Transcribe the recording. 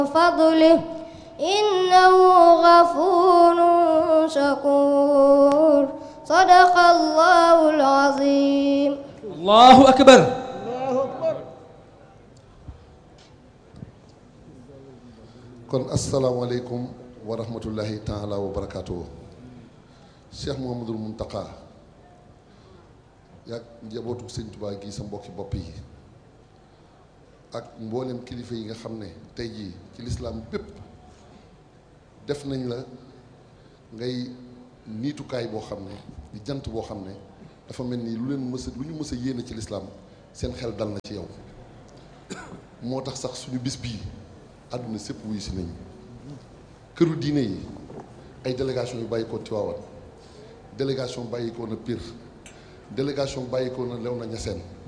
فضله إنه غفور شكور صدق الله العظيم allahu akbar kon asalaamaaleykum wa rahmatullahi taala wa barakaatu Cheikh Mouhamadul Mountakha yaag njabootu sëñ Tuubaa gi sa mbokki bopp yi ak mboolem kilifa yi nga xam ne tey jii ci lislaam bépp def nañ la ngay niitukaay boo xam ne di jant boo xam ne dafa mel ni lu leen mës a lu ñu mës a yéene ci lislaam seen xel dal na ci yow moo tax sax suñu bis bii àdduna sépp wuyu si nañu këru diine yi ay délégation yu bàyyi ko Tiwaawan délégation bàyyi ko na Pire délégation bàyyi ko na Léona Niassène